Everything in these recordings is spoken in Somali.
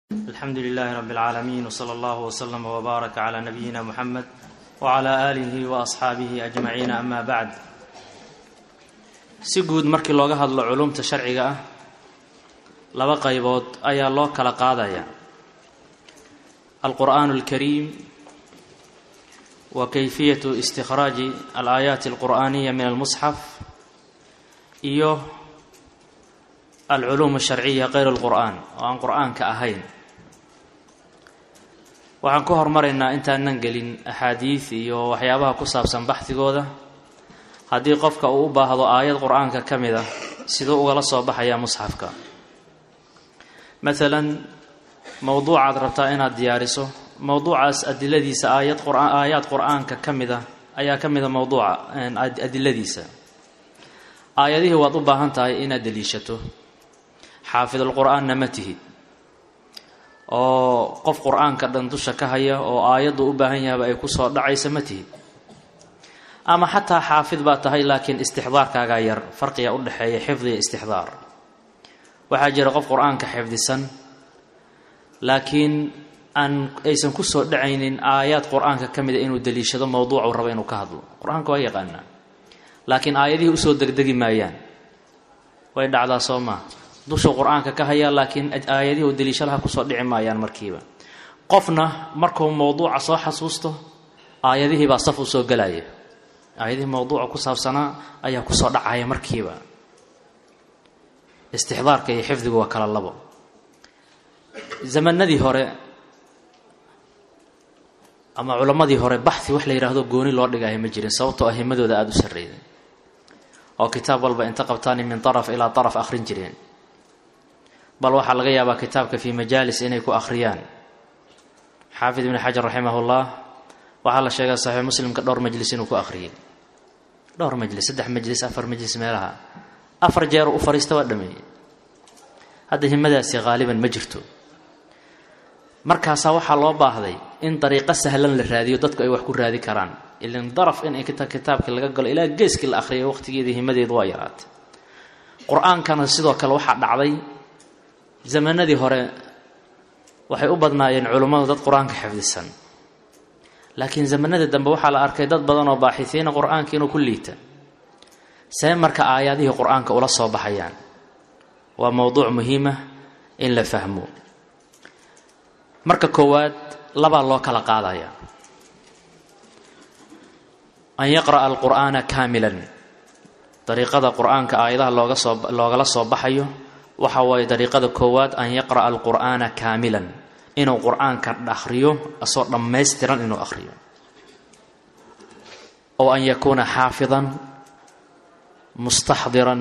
alxamdu lilaahi rabi اlcaalamiin wsala allahu wslama wbaaraka cla nabiyina muxamed wcla aalihi waasxaabihi ajmaciin ama bacd si guud markii looga hadlo culumta sharciga ah laba qaybood ayaa loo kala qaadaya alqur'aan اlkariim wa kayfiyatu istikhraaji alaayaati alqur'aaniya min almusxaf iyo alculuum alsharciya kayr اlqur'aan oo aan qur'aanka ahayn waxaan ku hormaraynaa intaanan gelin axaadiid iyo waxyaabaha ku saabsan baxdigooda haddii qofka uu u baahdo aayad qur-aanka ka mid a siduu ugala soo baxayaa musxafka maalan mowduucaad rabtaa inaad diyaariso mowduucaas adiladiisa aayad qur-aan aayaad qur-aanka ka mid a ayaa ka mida mowduuca adiladiisa aayadihii waad u baahan tahay inaad deliishato xaafidulqur-aanna ma tihid oo qof qur-aanka dhan dusha ka haya oo aayaddu u baahan yahaba ay ku soo dhacaysa ma tihid ama xataa xaafid baa tahay laakiin istixdaarkaagaa yar farqiga u dhexeeya xifdi iyo istixdaar waxaa jira qof qur-aanka xifdisan laakiin aan aysan ku soo dhacaynin aayaad qur-aanka ka mida inuu deliishado mowduucuu rabo inuu ka hadlo qur-aanka waa yaqaanaa laakiin aayadihii usoo degdegi maayaan way dhacdaa soo maa dushuu qur-aanka ka hayaa laakiin aayadihii u deliishalaha kusoo dhici maayaan markiiba qofna markuu mowduuca soo xasuusto aayadihii baa saf u soo gelaya aayadihii mowduuca ku saabsanaa ayaa kusoo dhacaya markiiba istixdaarka iyo xifdigu waa kala labo zamanadii hore ama culammadii hore baxi wax la yidhaahdo gooni loo dhigaayo ma jirin sababtoo ahimadooda aada u sarreeyay oo kitaab walba inta qabtaani min taraf ilaa taraf akhrin jireen bal waxaa laga yaabaa kitaabka fii majaalis inay ku akhriyaan xaafid ibni xajar raximahullah waxaa la sheegaa saxiix muslimka dhowr majlis inuu ku akhriyey dhowr majlis saddex majlis afar majlis meelaha afar jeer u fariista waa dhameeyey hadda himadaasi haaliban ma jirto markaasaa waxaa loo baahday in dariiqo sahlan la raadiyo dadku ay wax ku raadi karaan ilan daraf in kitaabkii laga galo ilaa geeskii la akhriyo waqtigeedii himadeedu waa yaraatay qur-aankana sidoo kale waxaa dhacday zamanadii hore waxay u badnaayeen culummadu dad qur-aanka xifdisan laakiin zamanadii dambe waxaa la arkay dad badan oo baaxisiina qur-aanka inuu ku liita see marka aayaadihii qur-aanka ula soo baxayaan waa mowduuc muhiima in la fahmo marka koowaad labaa loo kala qaadaya an yaqra'a alqur'aana kaamilan dariiqada qur-aanka aayadaha looga soo loogala soo baxayo waxa waaye dariiqada koowaad an yaqra'a alqur'aana kaamilan inuu qur-aanka akhriyo asoo dhammaystiran inuu akhriyo ow an yakuuna xaafidan mustaxdiran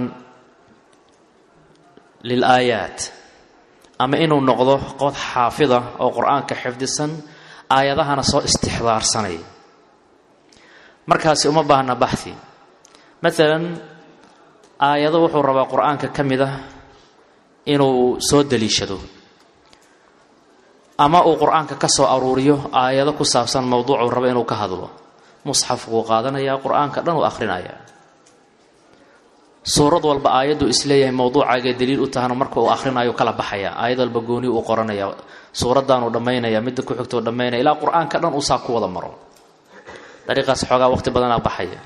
lilaayaat ama inuu noqdo qof xaafida oo qur-aanka xifdisan aayadahana soo istixdaarsanay markaasi uma baahna baxhi maalan aayado wuxuu rabaa qur-aanka ka mid ah inuu soo daliishado ama uu qur-aanka ka soo aruuriyo aayado ku saabsan mowduucuu rabo inuu ka hadlo musxafkuu qaadanayaa qur-aanka dhan uu akhrinayaa suurad walba aayaddu isleeyahay mowduucaagee daliil u tahana marka uu akhrinayo kala baxaya aayad walba gooni uu qoranaya suuraddaanuu dhammaynaya midda ku xigtou dhammaynaya ilaa qur-aanka dhan uu saa ku wada maro dariiqaas xoogaa waqti badanaa baxaya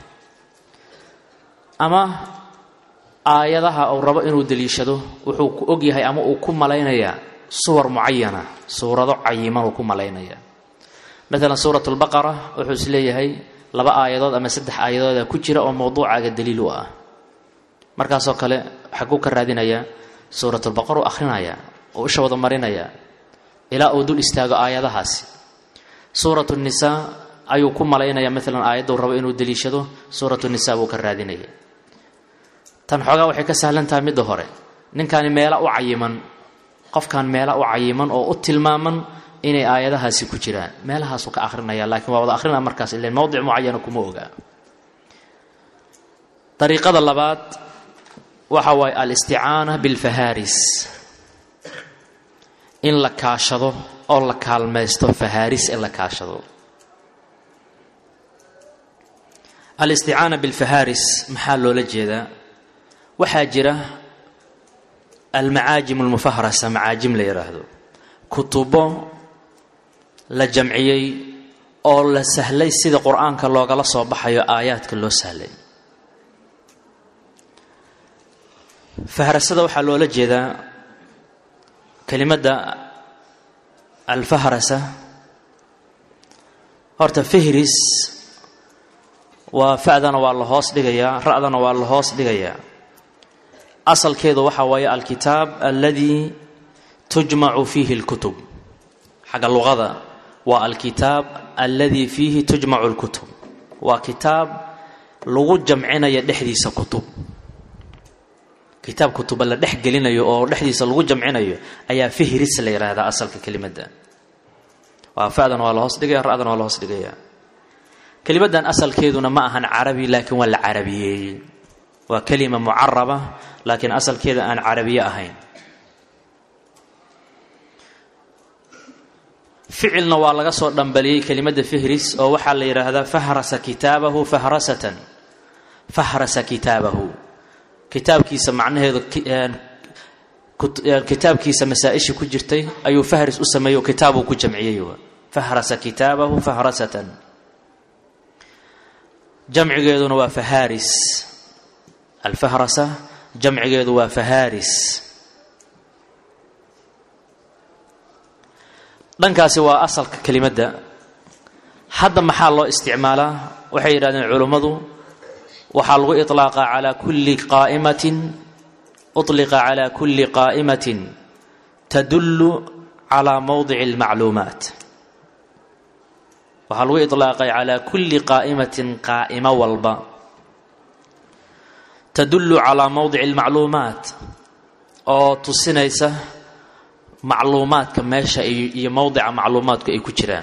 ama aayadaha uu rabo inuu daliishado wuxuu ku ogyahay ama uu ku malaynayaa suwar mucayana suurado cayiman uu ku malaynaya maalan suurat lbaqara wuxuu isleeyahay laba aayadood ama saddex aayadooda ku jira oo mowduucaaga daliil u ah markaasoo kale xaguu ka raadinayaa suuratulbaqar uu akhrinaya oo isha wada marinaya ilaa uu dul istaago aayadahaasi suuratu nisaa ayuu ku malaynaya maalan aayaddu rabo inuu daliishado suuratu nisaa buu ka raadinaya tan xoogaa waxay ka sahlan tahay midda hore ninkaani meela u cayiman qofkan meela u cayiman oo u tilmaaman inay aayadahaasi ku jiraan meelahaasuu ka akhrinaya laakiin waa wada akhrina markaas ilen mowdic mucayana kuma ogaa dariiqada labaad waxa waaye alisticaana bilfahaaris in la kaashado oo la kaalmaysto fahaaris in la kaashado alisticaana bilfahaaris maxaa loola jeedaa waxaa jira almacaajim almufahrasa macaajim la yidhaahdo kutubo la jamciyey oo la sahlay sida qur-aanka loogala soo baxayo aayaadka loo sahlay fahrasada waxaa loola jeedaa kelimadda alfahrasa horta fihris waa fa'dana waa la hoos dhigayaa ra'dana waa la hoos dhigayaa asalkeedu waxaa waaye alkitaab aladii tujmacu fiihi اlkutub xagga luqada waa alkitaab aladii fiihi tujmacu اlkutub waa kitaab lagu jamcinayo dhexdiisa kutub kitaab kutuba la dhex gelinayo oo dhexdiisa lagu jamcinayo ayaa fihris la yidhaahdaa asalka kelimadda waa fa'dan waa la hoos dhigaya ra'dan waa la hoos dhigaya kelimaddan asalkeeduna ma ahan carabi laakiin waa la carabiyeeyey waa kelima mucaraba laakiin asalkeeda aan carabiye ahayn ficilna waa laga soo dhambaliyey kelimadda fihris oo waxaa la yidhaahdaa fahrasa kitaabahu fahrasatan fahrasa kitaabahu kitaabkiisa macnaheedu kitaabkiisa masaa-ishii ku jirtay ayuu fahris u sameeyey oo kitaabuu ku jamciyey fahrasa kitaabahu fahrasatan jamcigeeduna waa faharis alfahrasa jamcigeedu waa faharis dhankaasi waa asalka kelimadda hadda maxaa loo isticmaalaa waxay yidhahdeen culummadu waxaa lagu iطlaaqa calaa kulli qaa'imatin uطliqa calaa kulli qaa'imatin tadullu calaa mowdici اlmacluumaat waxaa lagu iطlaaqay calaa kulli qaa'imatin qaa'imo walba tadullu calaa mowdici اlmacluumaat oo tusinaysa macluumaadka meesha iyo mowdica macluumaadku ay ku jiraan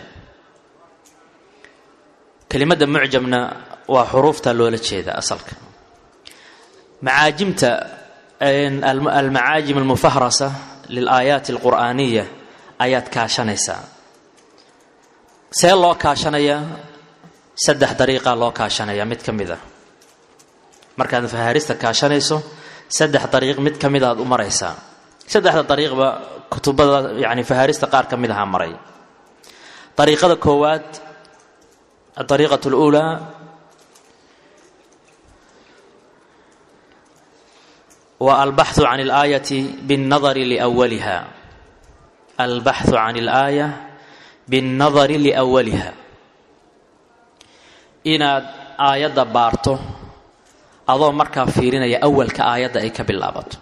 kelimadda mucjamna waa xuruufta loola jeeda asalka macaajimta almacaajim almufahrasa lilaayaati alqur'aaniya ayaad kaashanaysaa see loo kaashanayaa saddex dariiqaa loo kaashanayaa mid ka mid a markaad fahaarista kaashanayso saddex dariiq mid ka mid aad u maraysaa saddexda dariiqba kutubada yani fahaarista qaar ka mid ahaa maray dariiqada koowaad adariiqat اluulaa waa albaxu can اlaayati biاnnadari liwaliha albaxu can اlaaya biاnnadari liawaliha inaad aayadda baarto adoo markaa fiirinaya awalka aayadda ay ka bilaabato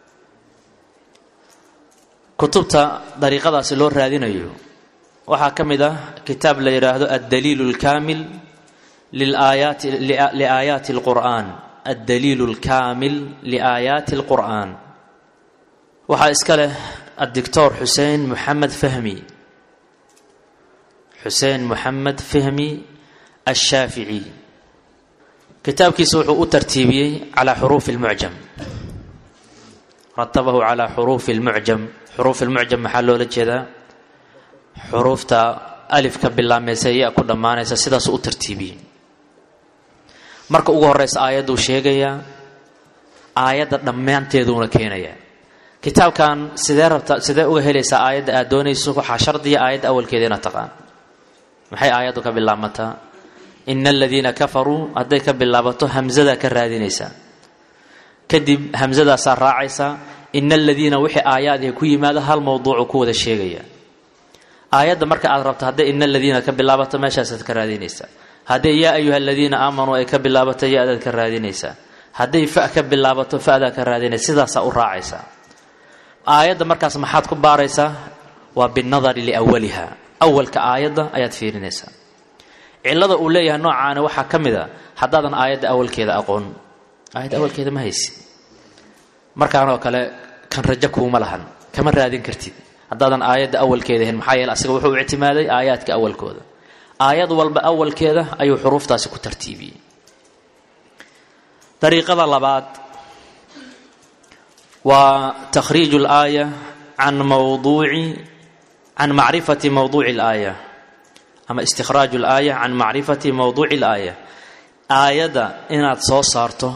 kutubta dariiqadaasi loo raadinayo waxaa ka mid ah kitaab la yidhaahdo addaliil اlkaamil liaayaati liaayaati اlqur'an addaliil اlkaamil liaayaati اlqur'an waxaa iska leh addictor xuseen moxamed fahmi xuseen moxamed fahmi ashaafici kitaabkiisa wuxuu u tartiibiyey calaa xuruufi اlmucjam ratabahu calaa xuruufi اlmucjam xuruuf ilmucjam maxaa loola jeedaa xuruufta alifka bilaameysa iya ku dhammaanaysa sidaasuu u tartiibiyey marka ugu horeysa aayadduu sheegayaa aayadda dhammaanteeduuna keenayaa kitaabkan sidee rabta sidee uga helaysaa aayadda aad doonayso waxaa shardiya aayadda awalkeeda inaad taqaan maxay aayaddu ka bilaabmataa ina aladiina kafaruu hadday ka bilaabato hamsadaa ka raadinaysaa kadib hamsadaasaa raacaysaa ina aladiina wixii aayaadii ku yimaado hal mowduucu ku wada sheegaya aayadda marka aad rabto hadday ina aladiina ka bilaabato meeshaasaad ka raadinaysaa hadday yaa ayuha aladiina aamanuu ay ka bilaabato ya-daad ka raadinaysaa hadday fa ka bilaabato fa'daa ka raadinaysa sidaasaa u raacaysaa aayadda markaas maxaad ku baaraysaa waa binnadari liawaliha awalka aayadda ayaad fiirinaysaa cilada uu leeyahay noocaani waxaa ka mid a haddaadan aayadda awalkeeda aqoon aayadda awalkeeda ma haysi markaanoo kale kan rajo kuuma lahan kama raadin kartid haddaadan aayadda awalkeeda ahayn maxaa yeele asaga wuxuu ictimaaday aayaadka awalkooda aayad walba awalkeeda ayuu xuruuftaasi ku tartiibiyey dariiqada labaad waa takhriiju اlaaya can mawduuci can macrifati mawduuci اlaaya ama istikhraaju اlaaya can macrifati mawduuci اlaaya aayadda inaad soo saarto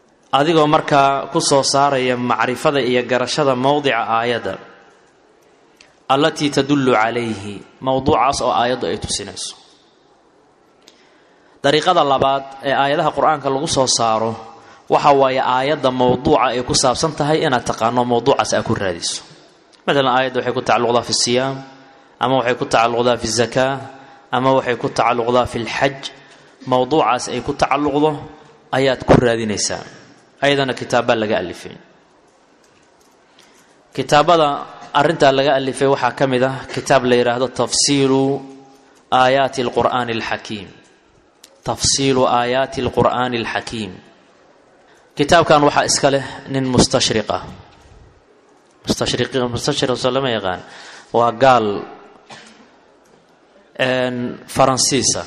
adigoo markaa ku soo saaraya macrifada iyo garashada mowdica aayadda allatii tadullu calayhi mowduucaas oo aayaddu ay tusinayso dariiqada labaad ee aayadaha qur-aanka lagu soo saaro waxa waaye aayadda mowduuca ay ku saabsan tahay inaad taqaano mowduucaas aad ku raadiso maalan aayadda waxay ku tacalluqdaa fi siyaam ama waxay ku tacalluqdaa fi zakaa ama waxay ku tacalluqdaa fi lxaj mowduucaas ay ku tacalluqdo ayaad ku raadinaysaa ayadana kitaabbaa laga alifay kitaabada arrintaa laga alifay waxaa ka mid ah kitaab la yidhaahdo tafsiilu aayaati alqur'aani alxakiim tafsiilu aayaati alqur'aani alxakiim kitaabkan waxaa iska leh nin mustashriq ah mustashriq mustashriqsoo lama yaqaan waa gaal faransiisa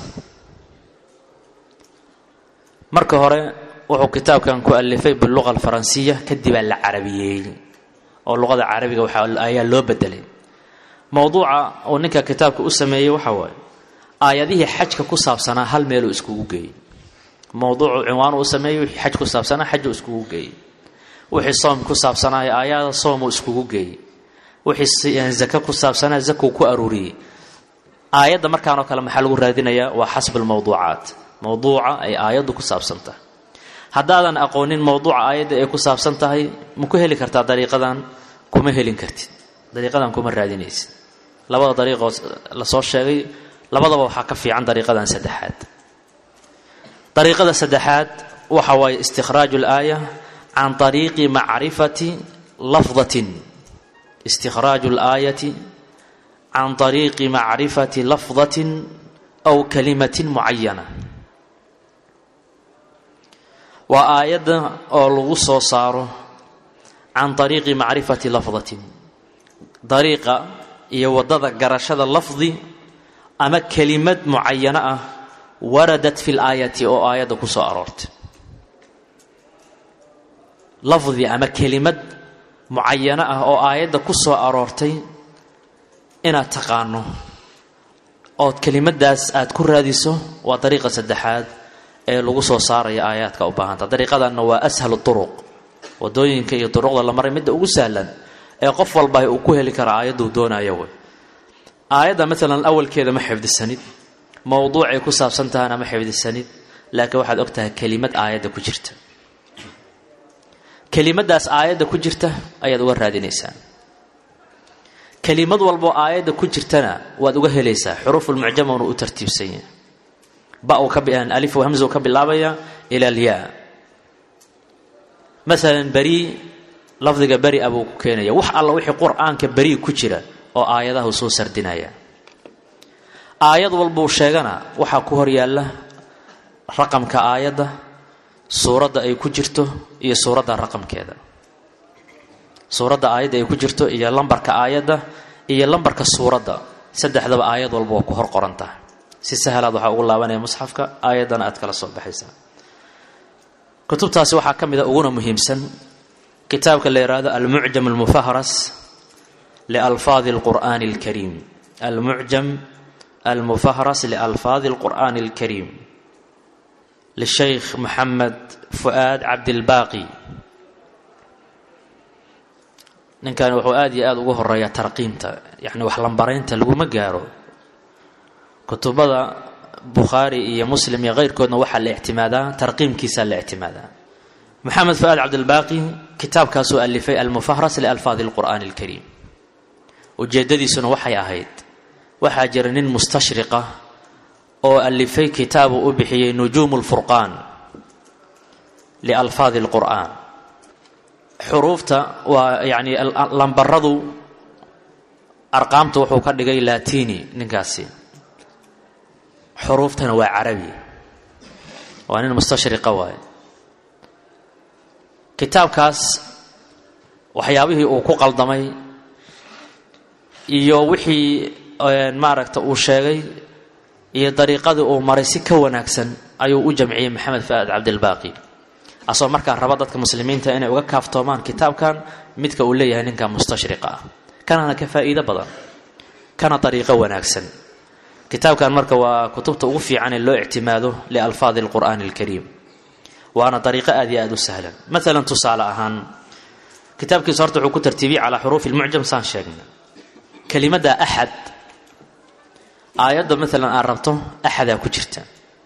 marka hore wuxuu kitaabkan ku alifay biluqa alfaransiya kadibaa la carabiyeeyey oo luqada carabiga waxa ayaa loo bedelay mowduuca uu ninka kitaabka u sameeyey waxa waaye aayadihii xajka ku saabsanaa hal meeluu iskugu geeyey mowduucu cinwaan uu sameeyey wixii xaj ku saabsanaa xajuu iskugu geeyey wixii soom ku saabsanaayo aayada soomuu iskugu geeyey wixii zake ku saabsanaa zakuu ku aruuriyey aayadda markaanoo kale maxaa lagu raadinayaa waa xasb almowduucaat mowduuca ay aayaddu ku saabsan tahay haddaadan aqoonin mowduuca aayadda ay ku saabsan tahay ma ku heli kartaa dariiqadan kuma helin kartid dariiqadan kuma raadinaysid labada dariiqoo lasoo sheegay labadaba waxaa ka fiican dariiqadan saddexaad dariiqada saddexaad waxa waaye istikhraaju alaaya can طariiqi macrifati lafdatin istikhraaju alaayati can طariiqi macrifati lafdatin aw kalimatin mucayana waa aayadda oo lagu soo saaro can طariiqi macrifati lafdatin dariiqa iyo waddada garashada lafdi ama kelimad mucayano ah waradat fi laayati oo aayadda ku soo aroortay lafdi ama kelimad mucayano ah oo aayadda ku soo aroortay inaad taqaano ood kelimadaas aad ku raadiso waa dariiqa saddexaad ee lagu soo saaraya aayaadka u baahanta dariiqadanna waa ashal turuq wadooyinka iyo duruqda la maray midda ugu sahlan ee qof walba uu ku heli kara aayadduu doonayo wey aayadda maalan awalkeeda ma xifdisanid mowduucay ku saabsan tahana ma xifdisanid laakiin waxaad og tahay kelimad aayadda ku jirta kelimadaas aayadda ku jirta ayaad uga raadinaysaa kelimad walboo aayadda ku jirtana waad uga helaysaa xuruufulmucjamuna u tartiibsan yahay ba alif hamza ka bilaabaya ila alyaa maalan beri lafdiga beri a buu ku keenaya wax alla wixii qur-aanka beri ku jira oo aayadahu soo sardinaya aayad walbuu sheegana waxaa ku hor yaalla raqamka aayadda suuradda ay ku jirto iyo suuradda raqamkeeda suuradda aayadda ay ku jirto iyo lambarka aayadda iyo lambarka suuradda saddexdaba aayad walba waa ku hor qoran tahay si sahalaad waxaa ugu laabanaya musxafka aayaddana aad kala soo baxaysaa kutubtaasi waxaa ka mid a uguna muhiimsan kitaabka la yidhaahdo almucjam almufahras lialfaadi alqur'aani alkariim almucjam almufahras lialfaadi alqur'aani alkariim lishaykh maxamed fu'aad cabdilbaaqi ninkan wuxuu aada iyo aada ugu horeeyaa tarqiimta yacni wax lambaraynta laguma gaaro kutubada bukhaari iyo muslim iyo keyrkoodna waxaa la ictimaadaa tarqiimkiisaa la ictimaadaa maxamed fu'aad cabdilbaaqi kitaabkaasuu alifay almufahras lialfaadi alqur'aani alkariim ujeeddadiisuna waxay ahayd waxaa jira nin mustashriqa oo alifay kitaabu u bixiyey nujuumu lfurqaan lialfaadi alqur'aan xuruufta waa yacni lambaradu arqaamta wuxuu ka dhigay latini ninkaasi xuruuftana waa carabi waa nin mustashriqa waaye kitaabkaas waxyaabihii uu ku qaldamay iyo wixii maaragta uu sheegay iyo dariiqadii uu maray si ka wanaagsan ayuu u jamciyey maxamed fa'aad cabdilbaaqi asoo markaa raba dadka muslimiinta inay uga kaaftoomaan kitaabkan midka uu leeyahay ninka mustashriqa ah kanana ka faa'iido badan kana dariiqo wanaagsan kitaabkan marka waa kutubta ugu fiican ee loo ictimaado lialfaadi alqur'aani alkariim waana dariiqo aad iyo aada u sahlan maalan tusaale ahaan kitaabkiisa horta wuxuu ku tartiibiyey calaa xuruufi lmucjam saan sheegnay kelimadda axad aayadda maalan aad rabto axadaa ku jirta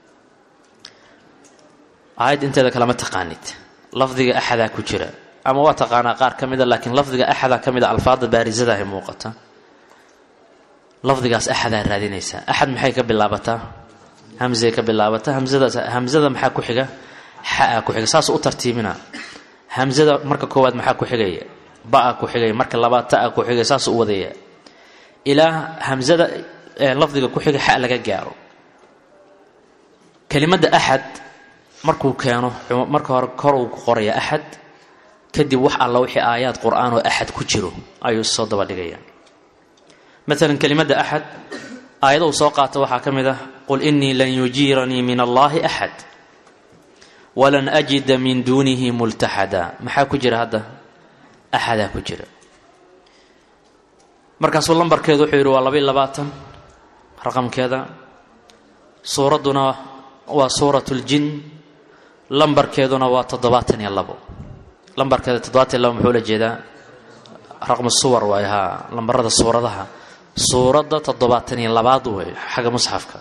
aayadda inteeda kalema taqaanid lafdiga axadaa ku jira ama waa taqaanaa qaar ka mida laakiin lafdiga axadaa ka mida alfaada baarisadaah muuqata lafdigaas axadaa raadinaysaa axad maxay ka bilaabataa hamzay ka bilaabataa hamzadaas hamzada maxaa ku xiga xaa ku xiga saas u tartiibina hamzada marka koowaad maxaa ku xigaya ba-a ku xigaya marka labaad ta-a ku xigaya saas u wadaya ilaa hamzada lafdiga ku xiga xa laga gaaro kelimadda axad markuu keeno marka hore kor uu ku qoraya axad kadib wax alla wixii aayaad qur-aan oo axad ku jiro ayuu soo daba dhigaya maalan kelimadda axad aayada uu soo qaato waxaa ka mid ah qul inii lan yujiiranii min allaahi axad walan ajida min duunihi multaxada maxaa ku jira hadda axadaa ku jira markaasuu lambarkeedu wuxuu yidhi waa labaiy labaatan raqamkeeda suuradduna waa suurat ljin lambarkeeduna waa toddobaatan iyo labo lambarkeeda toddobaatan iyo labo muxuu la jeedaa raqmu suwar waay haa lambarada suuradaha suuradda toddobaatan iyo labaad wey xagga musxafka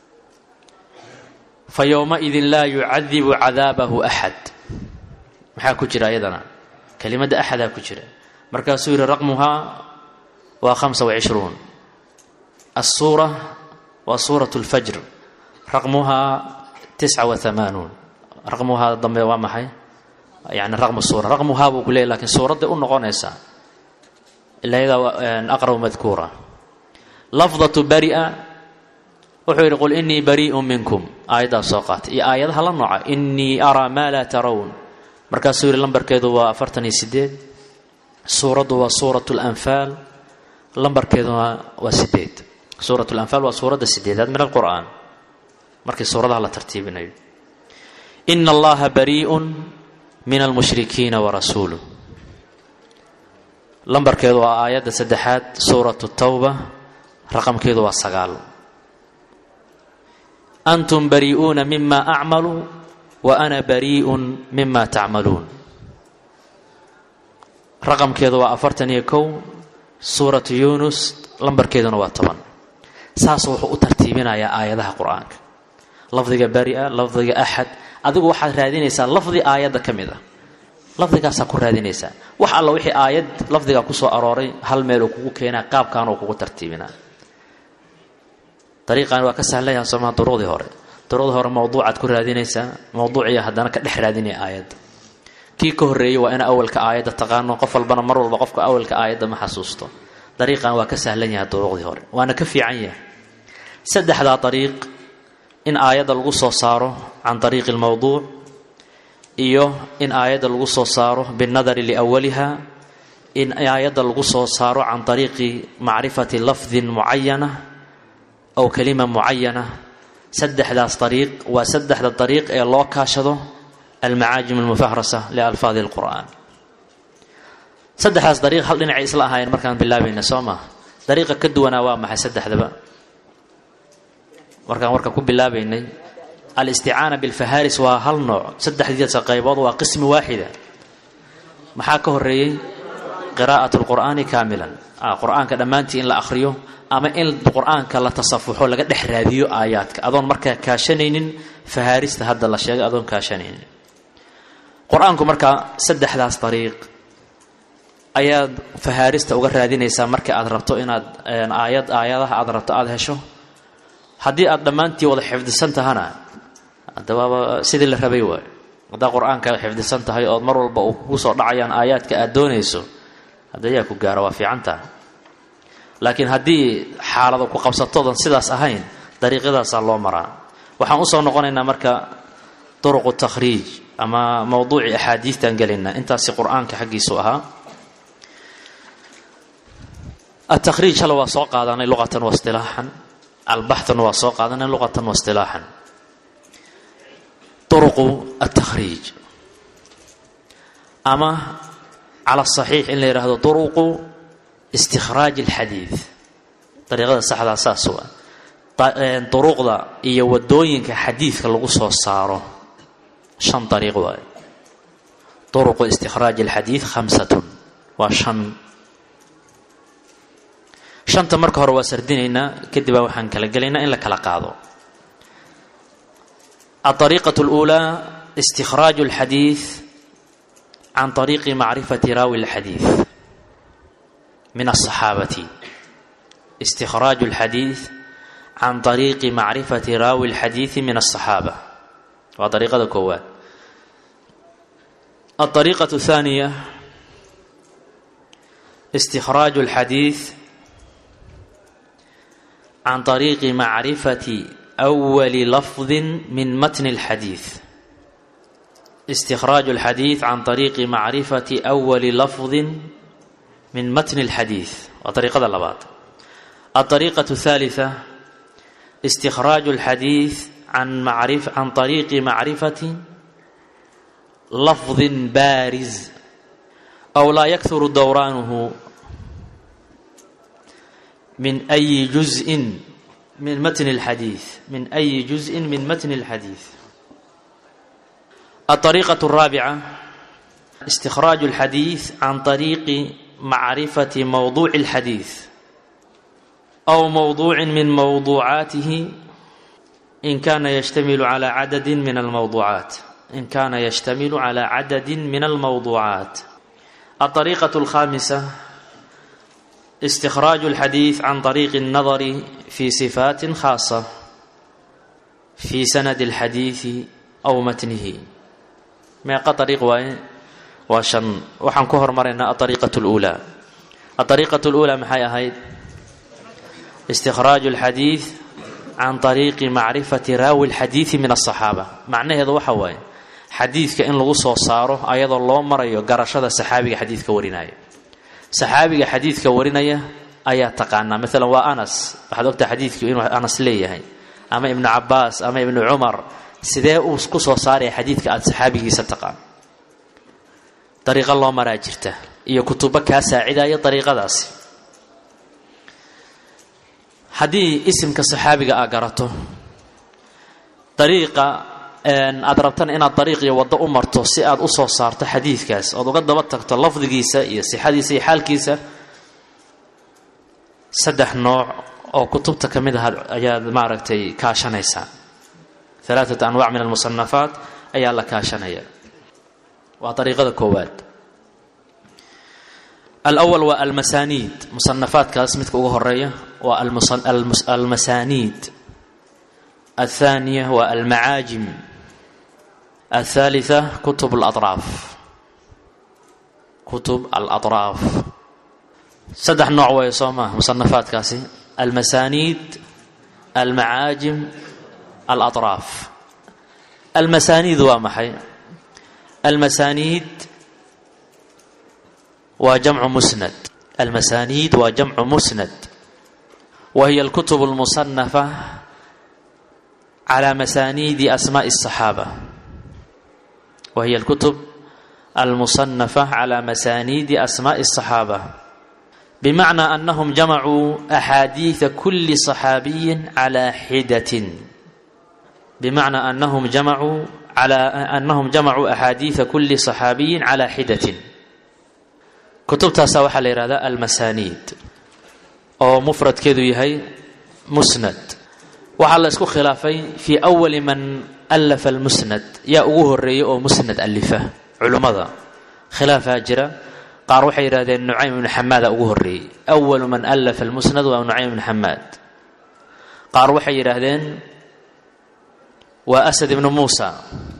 fa yowmaidin laa yucadibu cadaabahu axad maxaa ku jira ayadana kelimadda axadaa ku jira markaasuu yidhi raqmuhaa waa hamsa wacishruun assuura waa suurat lfajr raqmuhaa tisca wa hamaanuun raqmuhaa dambe waa maxay yani raqmu suura raqmuhaa buu ku leeyay lakiin suuradday u noqonaysaa ilaa yadaa aqrabu madkuura lafdatu baria wuxuu yidhi qul inii barii'un minkum aayaddaas soo qaatay iyo aayadaha la nooca inii araa maa laa tarown markaasuu yidhi lambarkeedu waa afartan iyo sideed suuraddu waa suurat lanfaal lambarkeeduna waa sideed suurat lanfaal waa suuradda sideedaad min alqur'aan markii suuradaha la tartiibinayo ina allaha barii'un min almushrikiina warasuuluh lambarkeedu waa aayadda saddexaad suuratu tawba raqamkeedu waa sagaal antum barii'uuna mima acmalu wa ana barii'un mima tacmaluun raqamkeedu waa afartan iyo kow suuratu yuunus lambarkeeduna waa toban saasuu wuxuu u tartiibinayaa aayadaha qur-aanka lafdiga bari'a lafdiga axad adigu waxaad raadinaysaa lafdi aayadda ka mid a lafdigaasaa ku raadinaysaa wax alla wixii aayad lafdigaa kusoo arooray hal meeluu kugu keenaa qaabkaanuu kugu tartiibinaa dariiqan waa ka sahlanyaha somaa duruqdii hore duruqdii hore mawduucaad ku raadinaysaa mawduuciya haddana ka dhex raadinaya aayadda kii ka horreeyey waa ina awalka aayadda taqaano qof walbana mar walba qofka awalka aayadda ma xasuusto dariiqan waa ka sahlan yahay duruqdii hore waana ka fiican yahay saddexdaa dariiq in aayadda lagu soo saaro can dariiqi lmawduuc iyo in aayadda lagu soo saaro binnadari liawaliha in aayadda lagu soo saaro can dariiqi macrifati lafdin mucayana aw kalima mucayana saddexdaas dariiq waa saddexda dariiq ee loo kaashado almacaajim almufahrasa lialfaadi alqur'aan saddexdaas dariiq hal dhinacay isla ahaayeen markaan bilaabayna soo maa dariiqa ka duwanaa waa maxay saddexdaba markaan warka ku bilaabaynay alisticaana bilfaharis waa hal nooc saddexdiisa qaybood waa qismi waaxida maxaa ka horeeyey qiraa'at lqur'aani kaamilan qur-aanka dhammaantii in la akhriyo ama in qur-aanka la tasafuxo laga dhex raadiyo aayaadka adoon markaa kaashanaynin fahaarista hadda la sheegay adoon kaashanaynin qur-aanku markaa saddexdaas dariiq ayaad fahaarista uga raadinaysaa marka aad rabto inaad aayad aayadaha aad rabto aada hesho haddii aad dhammaantii wada xifdisan tahana adawaaba sidii la rabay waay haddaa qur-aanka xifdisan tahay ood mar walba uu kugu soo dhacayaan aayaadka aad doonayso hadda yaa ku gaara waa fiicantaha laakiin haddii xaalada ku qabsatoodan sidaas ahayn dariiqyadaasaa loo maraa waxaan usoo noqonaynaa marka duruqu takhriij ama mowduucii axaadiistaan gelaynaa intaasi qur-aanka xaggiisu ahaa atakhriij hal waa soo qaadanay luqatan wa istilaaxan albaxthuna waa soo qaadanay luqatan wa istilaaxan duruqu atakhriij ama cala saxiix in la yidhaahdo duruqu istikhraaj alxadiid dariiqada saxdaa saas waa duruqda iyo wadooyinka xadiidka lagu soo saaro shan dariiq waaye duruqu istikhraaj alxadiid khamsatun waa shan shanta marka hore waa sardinaynaa kadib baa waxaan kala gelaynaa in la kala qaado aariiqaة اlأulaa istikhraaju اlxadiiث can طariiqi macrifati raawi اlxadiiث min الصaxaabati istikhraaju اlxadiiث can طariiqi macrifati raawi اlxadiiثi min الصaxaabة waa ariiqada koowaad aلطariiqaة الثaaniya istikhraaju اlxadiiث can طariiqi macrifati أwali lafdi min matni اlxadiiث istikhraaju اlxadiiث can طariiqi macrifati أwali lafdi min matni اlxadiiث waa ariiqada labaad aلطariiqaة الثaaliثة istikhraaju اlxadiiث can طariiqi macrifati lafdi baariz أw laa yakuru dowraanuhu min أyi juزءi min matni اlxadiiث min أyi juزءi min matni اlxadiiث الطريقة الرابعة استخراج الحديث عن طريق معرفة موضوع الحديث أو موضوع من موضوعاته إن كان يشتمل على عدد من الموضوعات إن كان يشتمل على عدد من الموضوعات الطريقة الخامسة استخراج الحديث عن طريق النظر في صفات خاصة في سند الحديث أو متنه meeqa ariiq waaye waa shan waxaan ku hormaraynaa aariiqat اluulaa aariiqat اluulaa maxay ahayd istikhraaju اlxadiid can طariiqi macrifati raawi اlxadiidi min aلصaxaaba macnaheedu waxa waaye xadiidka in lagu soo saaro ayadoo loo marayo garashada saxaabiga xadiidka warinaya saxaabiga xadiidka warinaya ayaa taqaanaa maalan waa anas waxaad ogtaha xadiidku inuu anas leeyahay ama ibnu cabaas ama ibnu cumar sidee uu ku soo saaraya xadiidka aada saxaabigiisa taqaan dariiqo loo maraa jirta iyo kutubo kaa saacidaya dariiqadaasi haddii isimka saxaabiga aa garato dariiqa aada rabtana inaad dariiq iyo waddo u marto si aad u soo saarto xadiidkaas ood uga daba tagto lafdigiisa iyo sixadiisa iyo xaalkiisa saddex nooc oo kutubta ka mid ah ayaad maaragtay kaashanaysaa alaaat anwac min almusanafaat ayaa la kaashanaya waa ariiqada koowaad alwal waa almasaniid musanafaadkaas midka ugu horeeya waa almasaniid aلthaniya waa almacaajim aلthalitثa kutub اlaطraaf kutub alaطraaf saddex nooc way soo maa musanafaadkaasi almasaniid almacaajim alaطraaf almasaniid waa maxay almasaniid waa jamcu musnad almasaniid waa jamcu musnad wa hiya alkutub اlmusanafa calى masaniidi asmaءi الصaxaaba wa hiya alkutub almusanafa calى masaniidi asmaءi الصaxaaba bimacnaa anahum jamacuu axaadiiثa kuli صaxaabiyi calى xidatin bmacnaa anahum jamacuu anahum jamacuu axaadiida kuli صaxaabiyin calى xidatin kutubtaasa waxaa la yihahdaa almasaniid oo mufradkeedu yahay musnad waxaa la isku khilaafay fii awali man alafa almusnad yaa ugu horeeyay oo musnad alifa culummada khilaafaa jira qaar waxay yidhahdeen nucaym ibnu xamaada ugu horeeyey awalu man alafa almusnad waa nucaym ibnu xamaad qaar waxay yidhaahdeen waa asad ibnu muusa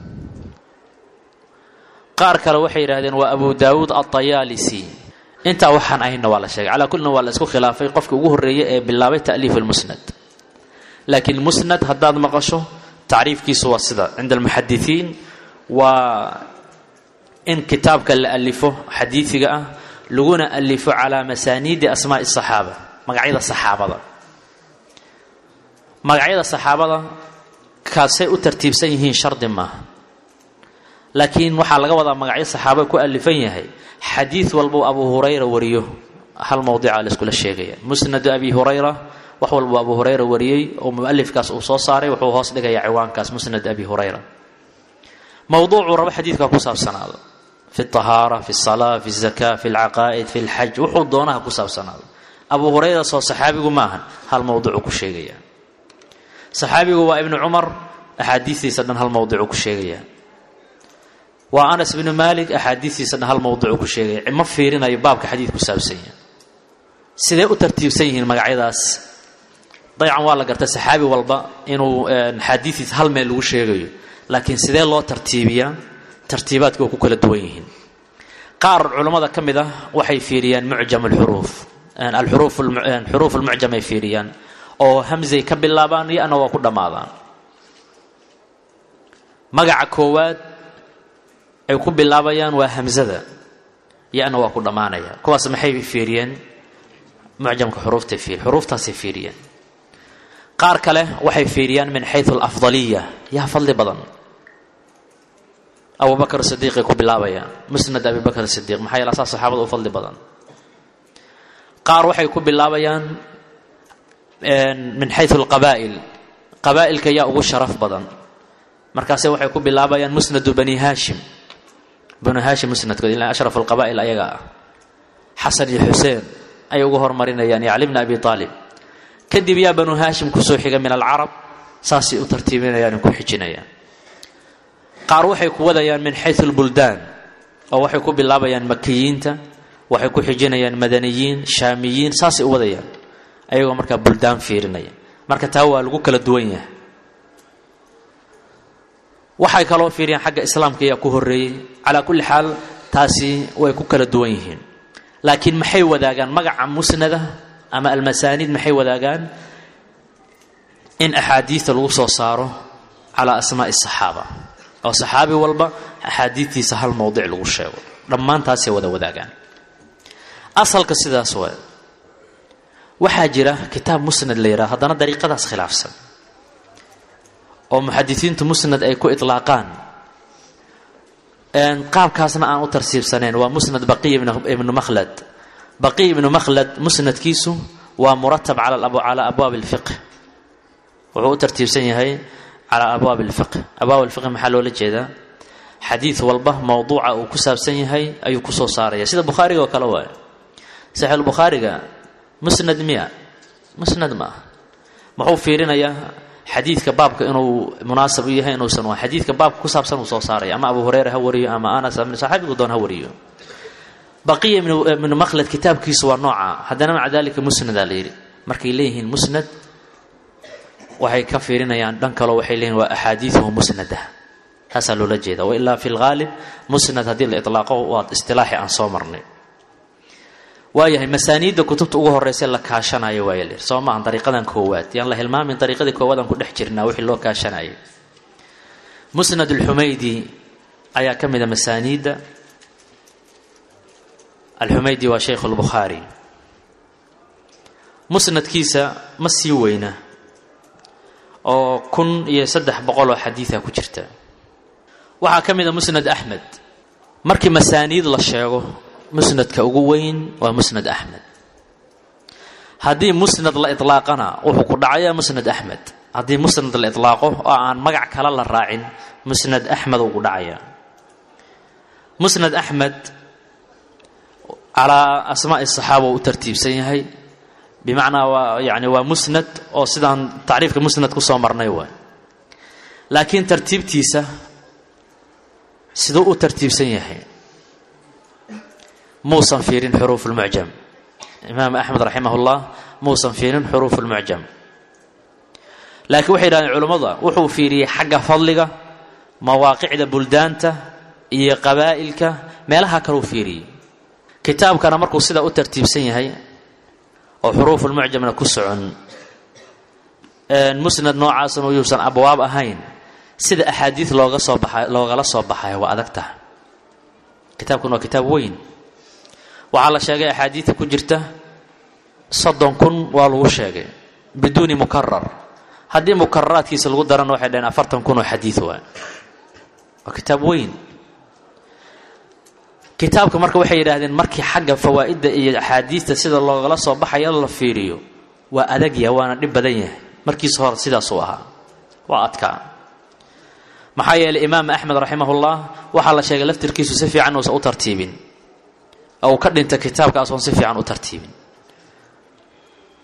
qaar kale waxay yidhahdeen waa abu daawuud alطayaalisi intaa waxaan ahayna waa la sheegay calaa kullina waa la isku khilaafay qofkii ugu horreeyay ee bilaabay ta'liif almusnad laakiin musnad haddaad maqasho tacriifkiisu waa sida cinda almuxadisiin waa in kitaabka la alifo xadiidiga ah laguna alifo calaa masaaniidi asmaa'i asaxaaba magacyada saxaabada magacyada saxaabada kaasay u tartiibsan yihiin shardi maaha laakiin waxaa laga wadaa magacyo saxaaba ku alifan yahay xadiid walbuu abu hurayra wariyo hal mowdica la iskula sheegaya musnadu abi hurayra wax walbuu abu hurayra wariyey oo mualifkaas uu soo saaray wuxuu hoos dhigaya ciwaankaas musnad abi hurayra mowduucuu rabo xadiidka ku saabsanaado fi اطahaara fi الsalaa fi الzaka fi اlcaqaa'id fi اlxaj wuxuu doonaha ku saabsanaado abu hurayra soo saxaabigu ma ahan hal mowducuu ku sheegayaa saxaabigu waa ibnu cumar axaadiistiisa dhan hal mowducuu ku sheegayaa waa anas ibnu maalik axaadiistiisa dhan hal mowducuu ku sheegaya ma fiirinayo baabka xadiid ku saabsanya sidee u tartiibsan yihiin magacyadaas daycan waa la garta saxaabi walba inuu xaadiidiisa hal meel lagu sheegayo laakiin sidee loo tartiibiyaa tartiibaadka waa ku kala duwan yihiin qaar culammada ka mid ah waxay fiiriyaan mucjam alxuruuf alxuruuf xuruuf almucjam ay fiiriyaan oo hamzay ka bilaabaan iyo ana waa ku dhammaadaan magaca koowaad ay ku bilaabayaan waa hamzada iyo ana waa ku dhammaanaya kuwaas maxay fiiriyeen mucjamka xuruuftay fiir xuruuftaasay fiiriyeen qaar kale waxay fiiriyaan min xayu alafdaliya yaa fadli badan abu bakr sidiiqay ku bilaabayaan musnad abi bakr sidiiq maxaa yeele asaa saxaabada u fadli badan qaar waxay ku bilaabayaan min xayu alqabaa'il qabaa'ilka yaa ugu sharaf badan markaase waxay ku bilaabayaan musnadu bani haashim banu haashim musnadkood ila ashraf alqabaa'il ayaga ah xasan iyo xuseen ay ugu hormarinayaan iyo cali bna abi aalib kadib yaa banu haashim kusoo xiga min alcarab saasay u tartiibinayaan ku xijinayaan qaar waxay ku wadayaan min xayu lbuldaan oo waxay ku bilaabayaan makiyiinta waxay ku xijinayaan madaniyiin shaamiyiin saasay u wadayaan ayagoo markaa buldaan fiirinaya marka taa waa lagu kala duwan yahay waxay kaloo fiiriyaan xagga islaamka ayaa ku horeeyey calaa kulli xaal taasi way ku kala duwan yihiin laakiin maxay wadaagaan magaca musnada ama almasaaniid maxay wadaagaan in axaadiista lagu soo saaro calaa asmaa'i asaxaaba oo saxaabi walba axaadiidtiisa hal mowdic lagu sheego dhammaantaasay wada wadaagaan asalka sidaas waa waxaa jira kitaab musnad la yidhaha haddana dariiqadaas khilaafsan oo muxadisiintu musnad ay ku itlaaqaan qaabkaasna aan u tarsiibsanayn waa musnad baqiy ibnu makhlad baqiy ibnu makhlad musnadkiisu waa muratab calaa abwaabi alfiqh wuxuu u tartiibsan yahay calaa abwaabi alfiqh abwaab alfiqh maxaa loola jeedaa xadiid walba mowduuca uu ku saabsan yahay ayuu kusoo saaraya sida bukhaariga oo kale waay saxiixulbukhaariga musnad miya musnad ma ah muxuu fiirinayaa xadiidka baabka inuu munaasab u yahay inuusan waa xadiidka baabka ku saabsan uu soo saaraya ama abu hureyra ha wariyo ama anas ama saxaabigu doon ha wariyo baqiya ibnu makhlad kitaabkiisu waa nooca haddana maca dalika musnadaa la yidhi markay leeyihiin musnad waxay ka fiirinayaan dhan kaloo waxay leeyihin waa axaadiiduhu musnada taasaa loola jeeda wailaa fi lghaalib musnad haddii la ilaaqo waa istilaaxi aan soo marnay waayahay masaaniidda kutubta ugu horeysa la kaashanayo waaya lir soo maahan dariiqadan koowaad yaan la hilmaamin dariiqadii koowaad aan ku dhex jirnaa wixii loo kaashanayay musnad alxumaydi ayaa ka mida masaaniidda alxumaydi waa shaykhu lbukhaari musnadkiisa ma sii weyna oo kun iyo saddex boqol oo xadiida ku jirta waxaa ka mida musnad axmed markii masaaniid la sheego musnadka ugu weyn waa musnad axmed haddii musnad la ilaaqana wuxuu ku dhacayaa musnad axmed haddii musnad la ilaaqo oo aan magac kale la raacin musnad axmed uu ku dhacayaa musnad axmed calaa asmaa'i saxaaba u tartiibsan yahay bimacnaa waa yani waa musnad oo sidaan tacriifka musnad ku soo marnay waay laakiin tartiibtiisa siduu u tartiibsan yahay muusan fiirin xuruuf lmucjam imaam axmed raximah ullah muusan fiirin xuruuf lmucjam laakiin waxay yidhahdeen culummada wuxuu fiiriyey xagga fadliga mawaaqicda buldaanta iyo qabaa'ilka meelaha kaleu fiiriyey kitaabkana markuu sidaa u tartiibsan yahay oo xuruufulmucjamna ku socon musnad noocaasna uyuusan abwaab ahayn sida axaadiid looga soo baxa loogala soo baxay waa adag taha kitaabkan waa kitaab weyn waxaa la sheegay axaadiidta ku jirta soddon kun waa lagu sheegay biduuni mukarar haddii mukararaadkiisa lagu darana waxay dhaheen afartan kun oo xadiid waa waa kitaab weyn kitaabka marka waxay yidhaahdeen markii xagga fawaa'idda iyo axaadiista sida loogala soo baxayo la fiiriyo waa adagya waana dhib badan yahay markiisa hore sidaasuu ahaa waa adkaa maxaa yeelay imaam axmed raximahullah waxaa la sheegay laftirkiisu si fiican uusan u tartiibin oo uu ka dhinta kitaabkaas oon si fiican u tartiibin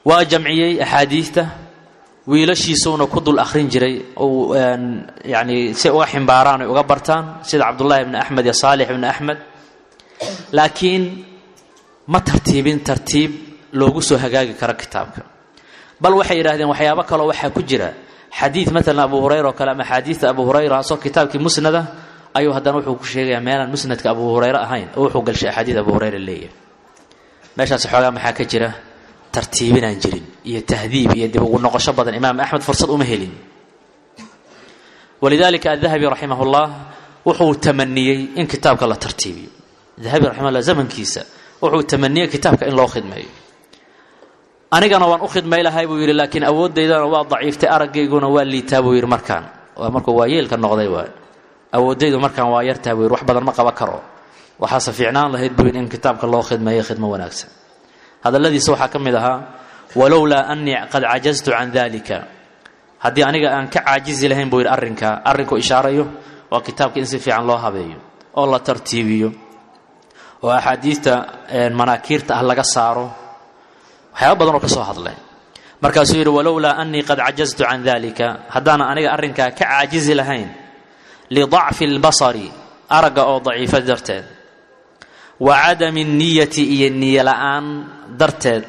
waa jamciyey axaadiidta wiilashiisuuna ku dul akhrin jiray ou yani si uga ximbaaraan ay uga bartaan sida cabdullaahi ibni axmed iyo saalix ibni axmed laakiin ma tartiibin tartiib loogu soo hagaagi karo kitaabka bal waxay yidhahdeen waxyaabo kaloo waxaa ku jira xadiid maalan abu hurayra oo kale ama axaadiidta abu hurayra asoo kitaabkii musnada ayuu haddana wuxuu ku sheegayaa meelaan musnadka abu hurayre ahayn oo wuxuu galshay axaadiid abu hurayra leeyahay meeshaas xoogaa maxaa ka jira tartiibinaan jirin iyo tahdiib iyo dib ugu noqosho badan imaam axmed fursad uma helin walidalika adahabi raximah ullah wuxuu tamaniyey in kitaabka la tartiibiyo dahabi raximahullah zamankiisa wuxuu tamaniyey kitaabka in loo khidmeeyo anigana waan u khidmay lahay buu yidhi laakiin awooddaydana waa daciiftay aragayguna waa liitaa buu yidhi markaan waa markuu waa yeelka noqday waay awooddaydu markaan waa yartaa buu yidhi wax badan ma qaba karo waxaase fiicnaan lahayd buu yidhi in kitaabka loo khidmeeyo khidmo wanaagsan hadalladiisa waxaa ka mid ahaa walowlaa anii qad cajaztu can dalika haddii aniga aan ka caajizi lahayn buu yidhi arrinka arrinku ishaarayo waa kitaabka in si fiican loo habeeyo oo la tartiibiyo oo axaadiidta manaakiirta ah laga saaro waxyaaba badan oo ka soo hadlay markaasuu yidhi walowlaa anii qad cajaztu can dalika haddaana aniga arrinkaa ka caajizi lahayn lidacfi اlbasari aragga oo daciifa darteed wa cadami niyati iyo niyo la-aan darteed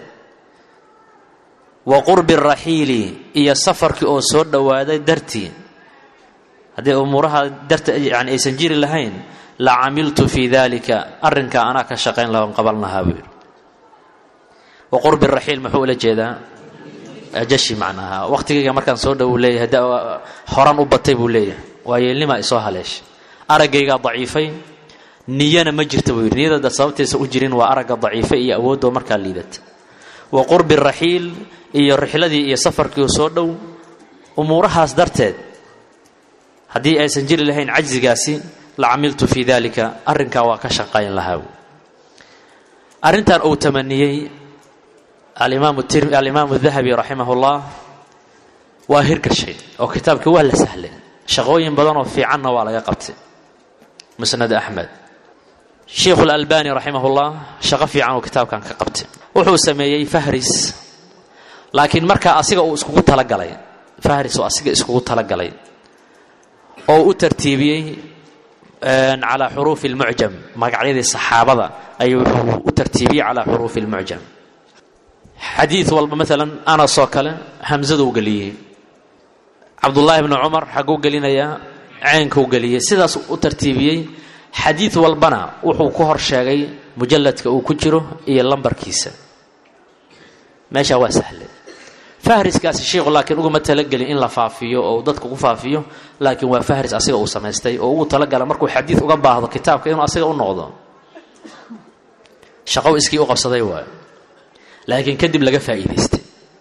wa qurbi raxiili iyo safarkii oo soo dhowaaday dartii haddii umuuraha darta yani aysan jiri lahayn la camiltu fii dalika arrinkaa anaa ka shaqayn laha on qaban lahaa buu yidhi wa qurbi raxiil muxuu ula jeedaa ajashi macnaha waqtigayga markaan soo dhow leeyahay da horan u batay buu leeyahay waa yeelnimaa isoo haleeshay araggaygaa daciifay niyana ma jirta buu yidhi niyadada sababtaysa u jirin waa aragga daciifa iyo awoodoo markaa liidata wa qurbi raxiil iyo rixladii iyo safarkii soo dhow umuurahaas darteed haddii aysan jiri lahayn cajzigaasi la camiltu fii dalika arrinkaa waa ka shaqayn lahaa arrintan uu tamaniyey alimaamu dahabi raximah ullah waa hirgashay oo kitaabkii waa la sahlay shaqooyin badan oo fiicanna waa laga qabtay musnad axmed sheikhu lalbani raximah ullah shaqo fiican uu kitaabkan ka qabtay wuxuu sameeyey fahris laakiin markaa asiga uu iskugu talagalay fahris oo asiga iskugu talagalay oo u tartiibiyey calaa xuruufi lmucjam magacyadii saxaabada ayuu wuxuu u tartiibiyey calaa xuruufi lmucjam xadiid walba maalan anas oo kale hamsaduu geliyey cabdullaahi bni cumar xagguu gelinayaa ceynkuu geliyey sidaas u tartiibiyey xadiid walbana wuxuu ku hor sheegay mujalladka uu ku jiro iyo lambarkiisa meeshaa waa sahle fahriskaasi sheikhu laakiin uguma talagelin in la faafiyo oo dadka ku faafiyo laakiin waa fahris asiga uu samaystay oo ugu talagala markuu xadiid uga baahdo kitaabka inuu asiga u noqdo shaqow iskii u qabsaday waayo laakiin kadib laga faa'iidaystay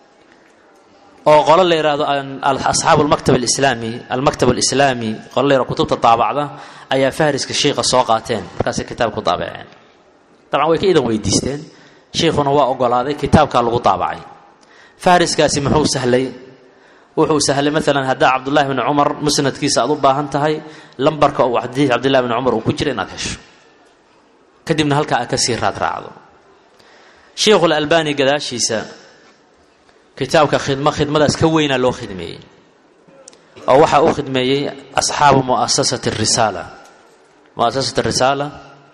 oo qolo la yidhaahdo asxaabu almaktab alislaami almaktab alislaami qolo la yhahdo kutubta daabacda ayaa fahriska shiikha soo qaateen markaasay kitaabku daabaceen dabcan way ka idan weydiisteen shiikhuna waa ogolaaday kitaabkaa lagu daabacay fahriskaasi muxuu sahlay wuxuu sahlay maalan haddaa cabdullahi bni cumar musnadkiisa aad u baahan tahay lambarka uu xadiid cabdillahi bni cumar uu ku jira inaad hesho kadibna halkaa aad ka sii raad raacdo sheikhu lalbani gadaashiisa kitaabka khidmo khidmadaas ka weynaa loo khidmeeyey oo waxaa u khidmeeyey asxaabu muasasati risaala muasasat risaala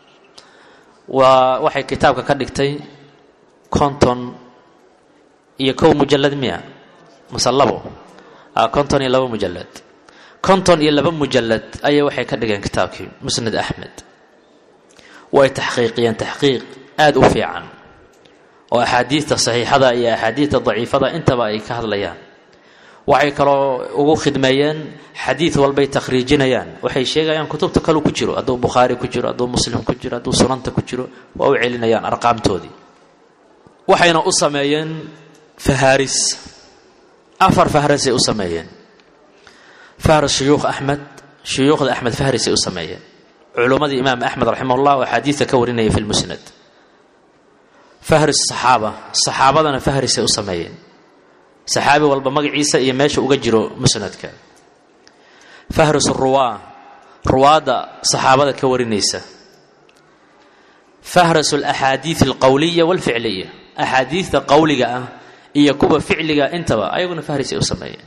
waa waxay kitaabka ka dhigtay konton iyo kow mujalad miya mase labo konton iyo labo mujalad konton iyo laba mujalad ayay waxay ka dhigeen kitaabkii musnad axmed way taxqiiqiyeen taxqiiq aada u fiican oo axaadiidta saxiixada iyo axaadiidta daciifada intaba ay ka hadlayaan waxay kaloo ugu khidmeeyeen xadiid walbay takhriijinayaan waxay sheegayaan kutubta kaleu ku jiro hadduu bukhaari ku jiro hadduu muslim ku jiro hadduu sunanta ku jiro waa u celinayaan arqaamtoodii waxayna u sameeyeen fahaaris afar fahrisay u sameeyeen fahris shuyuukh axmed shuyuukhda axmed fahrisay u sameeyeen culummadii imaam axmed raximah llah oo axaadiidta ka warinaya fi lmusnad fahris saxaaba saxaabadana fahrisay u sameeyeen saxaabi walba magaciisa iyo meesha uga jiro musnadka fahris ruwaa ruwaadda saxaabada ka warinaysa fahris alaxaadiid alqowliya walficliya axaadiidta qowliga ah iyo kuwa ficliga intaba ayaguna fahris ay u sameeyeen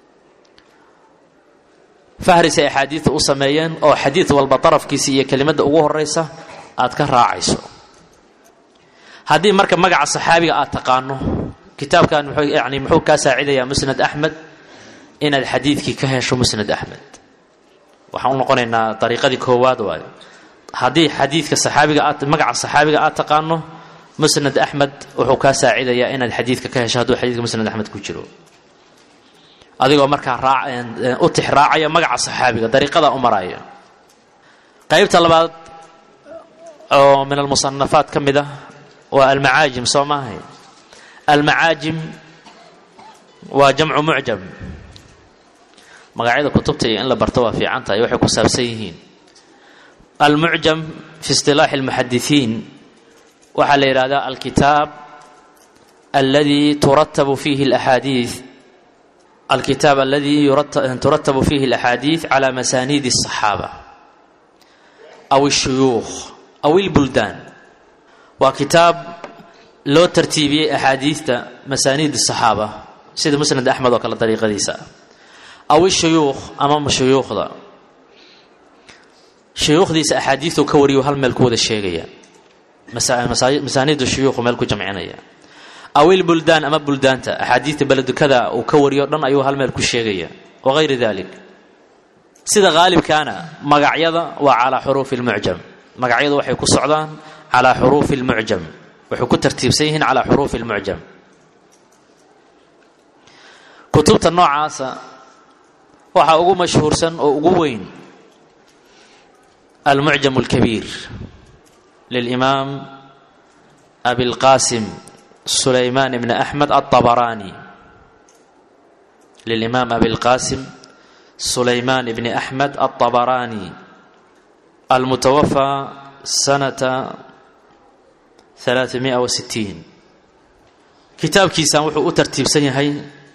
fahris ay axaadiidta u sameeyeen oo xadiid walba darafkiisa iyo kelimadda ugu horeysa aad ka raacayso haddii marka magaca saxaabiga aad taqaano kitaabkan muxuu yani muxuu kaa saacidayaa musnad axmed inaad xadiidkii ka hesho musnad axmed waxaan u noqonaynaa dariiqadii koowaad waayo haddii xadiidka saxaabiga aad magaca saxaabiga aad taqaano musnad axmed wuxuu kaa saacidayaa inaad xadiidka ka hesho hadduu xadiidka musnad axmed ku jiro adigoo markaa raa u tix raacaya magaca saxaabiga dariiqadaa u maraya qaybta labaad oo min almusanafaat ka mid ah waa almacaajim soo maahay almacaajim waa jamcu mucjam magacyada kutubta iyo in la barto waa fiican tahay waxay ku saabsan yihiin almucjam fi isilaaxi اlmuxadisiin waxaa la yidhahdaa alkitaab aladi turatabu fiihi اlaxaadiid alkitaab aladi turatabu fiihi اlaxaadiid cala masaaniidi الصaxaaba aw الshuyuukh aw اlbuldaan waa kitaab loo tartiibiyey axaadiidta masaaniid الصaxaaba sida musnad axmed oo kale dariiqadiisa aw ishuyuukh ama shuyuukhda shuyuukhdiisa axaadiistu ka wariyo hal meel ku wada sheegaya masaaniidda shuyuukhu meel ku jamcinaya aw ilbuldaan ama buldaanta axaadiidta beledukada uu ka wariyo dhan ayuu hal meel ku sheegaya wagayri dalik sida haalibkaana magacyada waa calaa xuruufi lmucjam magacyadu waxay ku socdaan calaa xuruufi lmucjam waxay ku tartiibsan yihiin calaa xuruufi lmucjam kutubta noocaasa waxaa ugu mashhuursan oo ugu weyn almucjam اlkabiir lilimaam abilqasim sulayman bni axmed aلطabaraani lilimaam abilqasim sulayman bni axmed aلطabaraani almutawafى sanata ثalaaثamiئة وsitiin kitaabkiisan wuxuu u tartiibsan yahay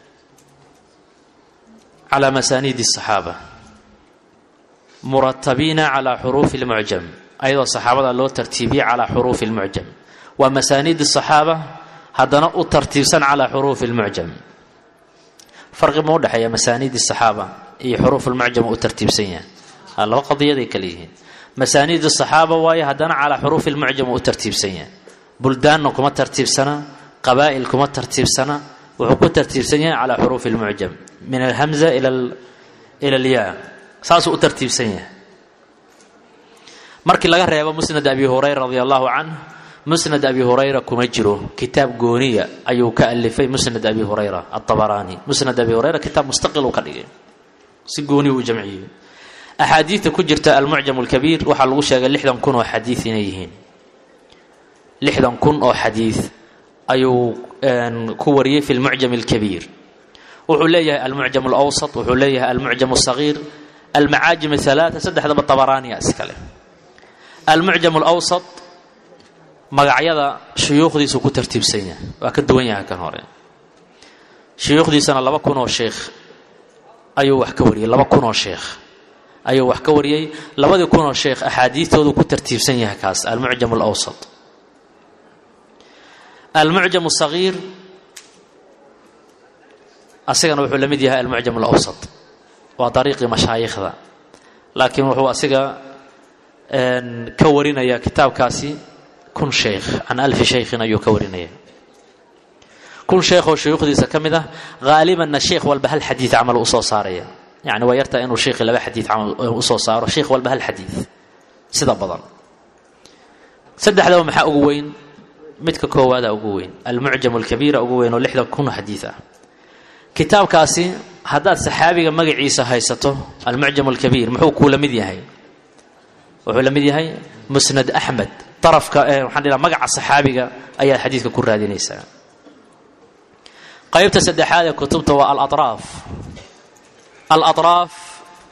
calى masaaniid الصaxaaba muratabiina calى xuruufi اlmucjam ayadoo saxaabada loo tartiibiyey calى xuruufi اlmucjam waa masaaniid الصaxaaba haddana u tartiibsan calى xuruufi اlmucjam farqi ma udhexeeya masaaniid الصaxaaba iyo xuruuf اlmucjam u tartiibsan yahay laba qadiyaday kale yihiin masaaniid الصaxaaba waayo haddana calى xuruufi اlmucjam u tartiibsan yahay buldaanna kuma tartiibsana qabaa'il kuma tartiibsana wuxuu ku tartiibsan yahay calى xuruufi اlmucjam min alhamza ila alyaa saasuu u tartiibsan yahay markii laga reebo musnad abi hurayra radi allahu canh musnad abi hurayra kuma jiro kitaab gooniya ayuu ka alifay musnad abi hurayra aabaraani musnad abi hurayra kitaab mustaqil uu ka dhigay si gooniya uu jamciyey axaadiidta ku jirta almucjam alkabiir waxaa lagu sheegay lixdan kun oo xadiid inay yihiin lixdan kun oo xadiid ayuu ku wariyey fi lmucjam alkabiir wuxuu leeyahay almucjam alawsat wuxuu leeyahay almucjam alsagiir almacaajim alaaa saddexdaba tabaraaniya iskale almucjam alawsat magacyada shuyuukhdiisu ku tartiibsan yahay waa ka duwan yahay kan hore shuyuukhdiisana laba kun oo sheekh ayuu wax ka wariyey laba kun oo sheekh ayuu wax ka wariyey labadii kun oo sheekh axaadiidtoodu ku tartiibsan yahay kaas almucjam alawsat almucjam asagiir asigana wuxuu la mid yahay almucjam alawsat waa dariiqii mashaayikhda laakiin wuxuu asiga ka warinaya kitaabkaasi kun sheekh can alfi shaykhin ayuu ka warinaya kun sheekh oo shuyuukhdiisa ka mid ah haalibanna sheekh walba hal xadiid camal usoo saaraya yani waa yartaa inuu sheekhi laba xadiid camal usoo saaro sheekh walba hal xadiid sida badan saddexdaba maxaa ugu weyn midka koowaada ugu weyn almucjam alkabiira ugu weyn oo lixdan kun xadiid ah kitaabkaasi haddaad saxaabiga magaciisa haysato almucjam alkabiir muxuu kuu la mid yahay wuxuu la mid yahay musnad axmed darafka waxaan dhihaa magaca saxaabiga ayaad xadiidka ku raadinaysaa qaybta saddexaad ee kutubta waa alatraaf alatraaf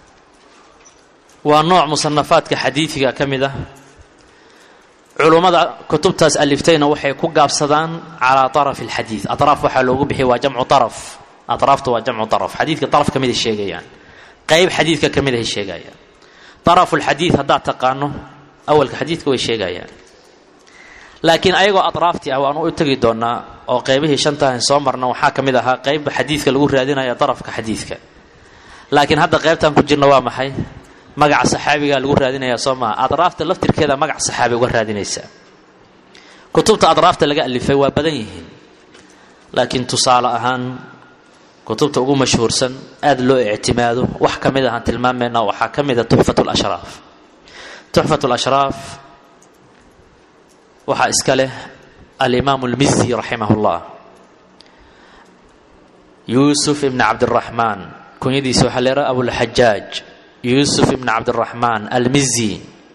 waa nooc musanafaadka xadiidiga ka mid ah culummada kutubtaas aliftayna waxay ku gaabsadaan calaa araf alxadiid araaf waxaa loogu bixiya waa jamcu araf araafta waa jamcu araf xadiidka araf ka mid ay sheegayaan qayb xadiidka ka mid ay sheegayaan arafulxadiid haddaad taqaano awalka xadiidka way sheegayaan laakiin ayagoo atraaftii ah waanu u tegi doonaa oo qeybihii shantahan soo marna waxaa ka mid ahaa qeybba xadiidka lagu raadinaya darafka xadiidka laakiin hadda qeybtan ku jirna waa maxay magaca saxaabigaa lagu raadinaya soo maha adraafta laftirkeeda magac saxaabi uga raadinaysa kutubta adraafta laga alifay waa badan yihiin laakiin tusaale ahaan kutubta ugu mashhuursan aada loo ictimaado wax ka mid ahaan tilmaamayna waxaa ka mida tuxfat lashraaf tuxfat lashraaf waxaa iska leh alimaamu lmizi raximah llah yuusuf ibn cabdiraxmaan kunyadiisa waxaa leeha abulxajaaj yuusuf ibn cabdiraxmaan almizi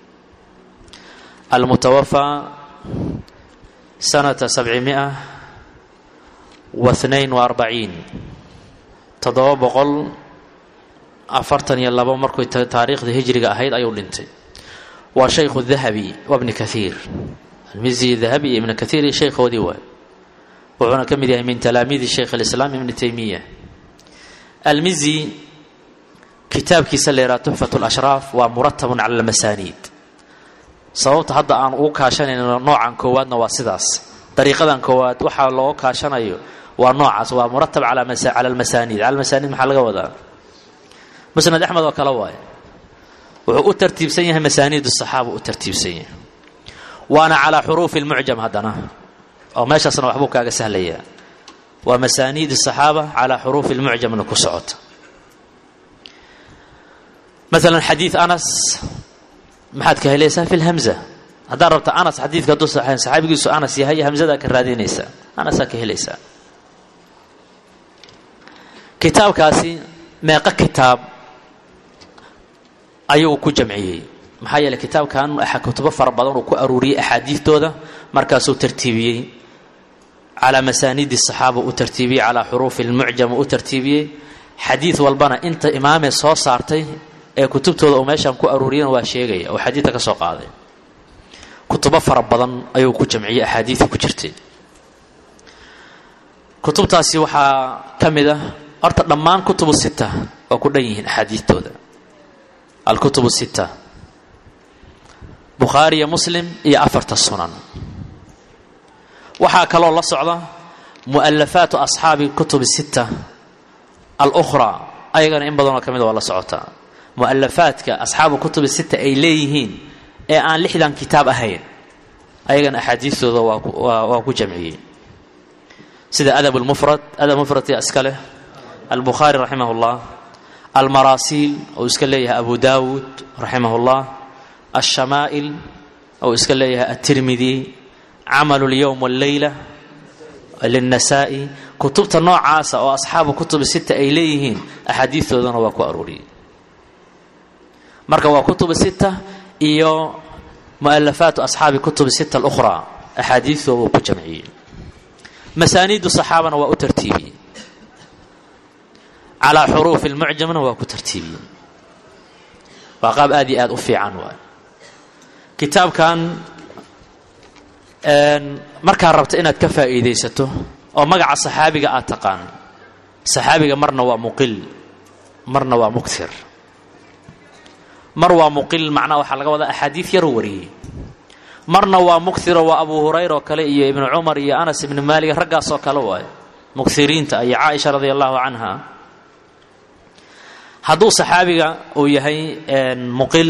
almutawafaa sanata sabcimia wa hnain wa arbaciin toddoba boqol afartan iyo labo markuy taariikhda hijriga ahayd ayuu dhintay waa shaykhu dahabi wa bni kaiir almizi dahabi iyo ibn kaiir iyo shaykhoodii waay wuxuuna ka mid yahay min talaamiidi shaykh alislaam ibni taymiya almizi kitaabkiisa leeraa tuxfat lashraaf waa muratabun cala almasaaniid sababta hadda aan ugu kaashanayno noocan koowaadna waa sidaas dariiqadan koowaad waxaa looga kaashanayo waa noocaas waa muratab cala almasaaniid cala almasaaniid maxaa laga wadaa musnad axmed oo kale waaye wuxuu u tartiibsan yahay masaaniid saxaaba u tartiibsan yahay waana calaa xuruufi lmucjam haddana oo meeshaasna waxbuu kaaga sahlayaa waa masaaniid saxaaba calaa xuruufi lmucjamna ku socota maalan xadiid anas maxaad ka helaysaa fi lhamza haddaad rabta anas xadiidka hadduu saxeen saxaabigiisu anas yahay hamzadaa ka raadinaysaa anasaa ka helaysaa kitaabkaasi meeqo kitaab ayuu ku jamciyey maxaa yeeley kitaabkan kutubo fara badan uu ku aruuriyey axaadiidtooda markaasuu tartiibiyey calaa masaaniidi saxaaba u tartiibiyey calaa xuruufi lmucjam u tartiibiyey xadiid walbana inta imaamee soo saartay ee kutubtooda uu meeshaan ku aruuriyana waa sheegaya oo xadiidka ka soo qaaday kutubo fara badan ayuu ku jamciyey axaadiidka ku jirtay kutubtaasi waxaa ka mid ah horta dhammaan kutubu sita waa ku dhan yihiin axaadiidtooda alkutubu sita bukhaari iyo muslim iyo afarta sunan waxaa kaloo la socda mu'alafaatu asxaabi kutubi sita alukhraa ayagana in badanoo ka mida waa la socotaa mu'alafaadka asxaabu kutubi sita ay leeyihiin ee aan lixdan kitaab ahayn ayagana axaadiistooda waa ku jamciyey sida adab lmufrad adab mufradka iska leh albukhaari raximah اllah almaraasiil ou iska leeyahay abu dawud raximah اllah alshamaa'il ou iska leeyahay aلtirmidi camal اlyowm wاlleyla lلnasa'i kutubta noocaasa oo asxaabu kutubi sita ay leeyihiin axaadiistoodana waa ku arooriyey marka waa kutubu sita iyo mu'alafaatu asxaabi kutubi sita alukhraa axaadiistooda uu ku jamciyey masaaniidu saxaabana waa u tartiibiyey calaa xuruufi lmucjamna waa ku tartiibiyey waa qaab aad iyo aad u fiican waay kitaabkan markaa rabta inaad ka faa'iidaysato oo magaca saxaabiga aad taqaan saxaabiga marna waa muqil marna waa muktir mar waa muqil macnaha waxaa laga wadaa axaadiid yaroo wariyey marna waa muktiro waa abu hurayra oo kale iyo ibnu cumar iyo anas ibnu maalik raggaasoo kale waayo muktiriinta iyo caaisha radia allahu canha hadduu saxaabiga uu yahay muqil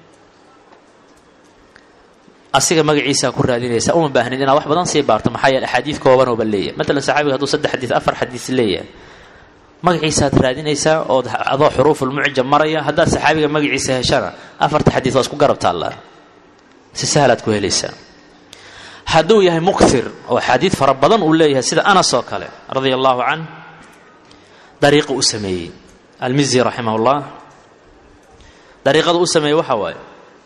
asiga magaciisaa ku raadinaysa uma baahnid inaad wax badan sii baarto maxaa yeele axaadiid koobanooba leeyahay matalan saxaabiga haduu saddex xadiid afar xadiis leeyahay magaciisaaad raadinaysaa ood adoo xuruufulmucjam maraya haddaad saxaabiga magaciisa heshana afarta xadiid waa isku garab taallaa si sahlaad ku helaysaa hadduu yahay muktir oo xadiid fara badan uu leeyahay sida anas oo kale radia allahu can dariiqa u sameeyey almizi raximah ullah dariiqada u sameeyey waxaa waaye